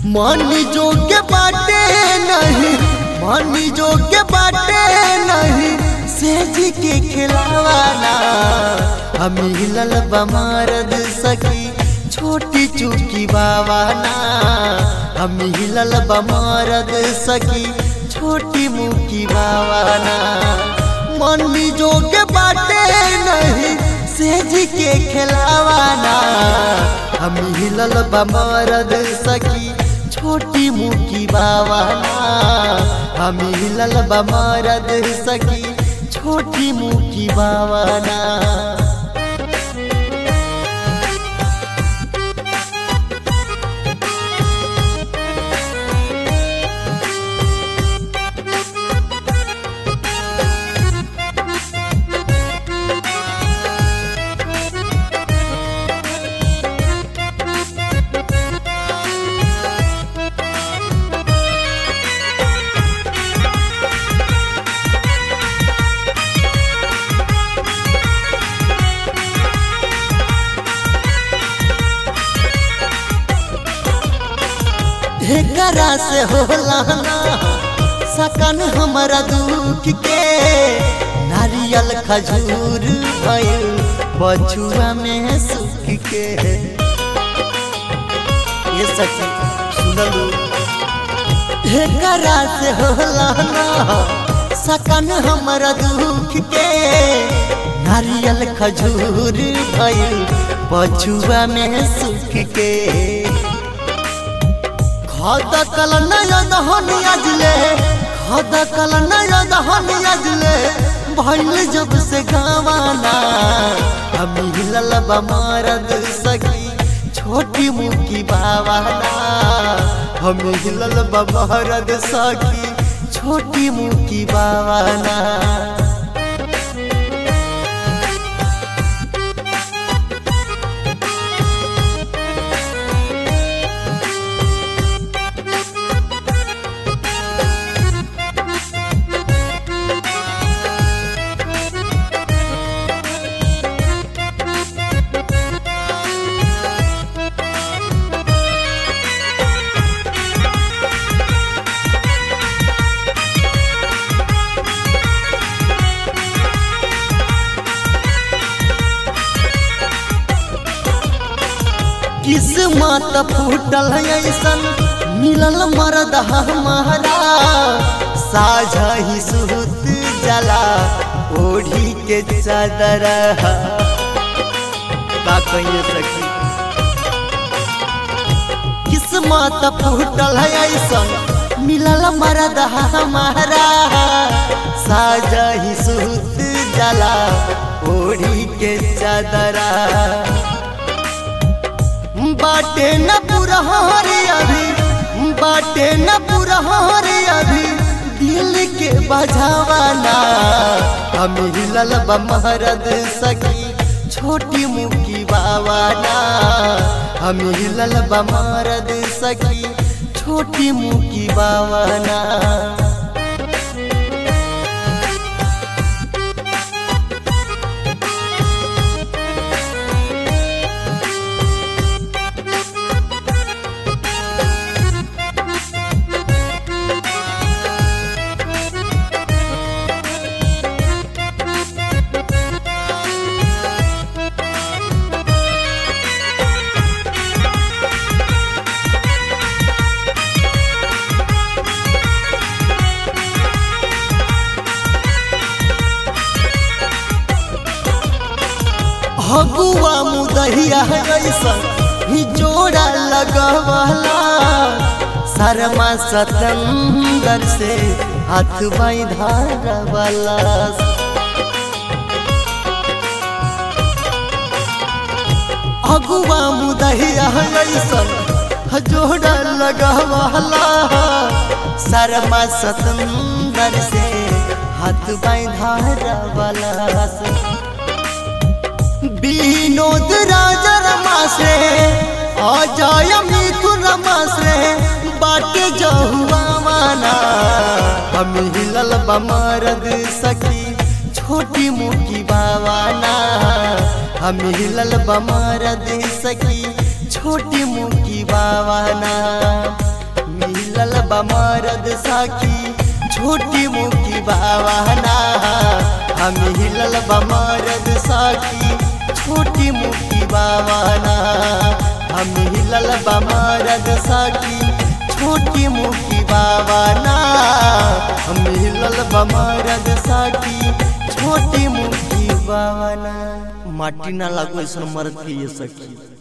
मन जोग्य बाटे नहीं मन जोग्य बाटे नहीं सेज के खिलावाना हम हिलल बमारद सखी छोटी चुकी बावाना हम हिलल बमारद सखी छोटी मुकी बावाना मन जोग्य बाटे नहीं सेज के खिलावाना हम हिलल बमरद सखी छोटी मुकी बावाना हम हिलल बमरद सखी छोटी मुकी बावाना ढेकरा से होला ना सकन हमारा दुख के नारियल खजूर भइल बछुआ में सुख के ये सखी सुनलू ढेकरा से होला ना सकन हमारा दुख के नारियल खजूर भइल बछुआ में सुख के खद कल नयन हनी अजले खद कल नयन हनी अजले भइल जब से गावाना हम हिलल बमारद सखी छोटी मुकी बावाना हम हिलल बमारद सखी छोटी मुकी बावाना किस्मत फूटल ऐसन मिलल मरद हमारा साझा ही सुत जला ओढ़ी के चादर का कहिए सखी किस्मत फूटल ऐसन मिलल मरद हमारा साझा ही सुत जला ओढ़ी के चादरा बाटे न पुरहारे अभी बाटे न पुरहारे अभी दिल के बजावाना हम हिलल बमहरद सखी छोटी मुकी बावाना हम हिलल बमहरद सखी छोटी मुकी बावाना हगुआ मुदहिया ऐसन ही जोड़ा लगवाला शर्मा सतंदर से हाथ बाई धारवाला अगुआ मुदहिया ऐसन जोड़ा लगवाला शर्मा सतंदर से हाथ बाई धारवाला विनोद राजा रमासे अजय मिथुन रमासे बाटे जहुआ माना हम हिलल बमरद सखी छोटी मुकी बावाना हम हिलल बमरद सखी छोटी मुकी बावाना मिलल बमरद साखी छोटी मुखी बावाना हम हिलल बमरद साखी छोटी मुखी बावाना हम हिलल बमरद साखी छोटी मुखी बावाना हम हिलल बमरद साखी छोटी मुखी बावाना माटी ना लागो ऐसा मरद के ये सखी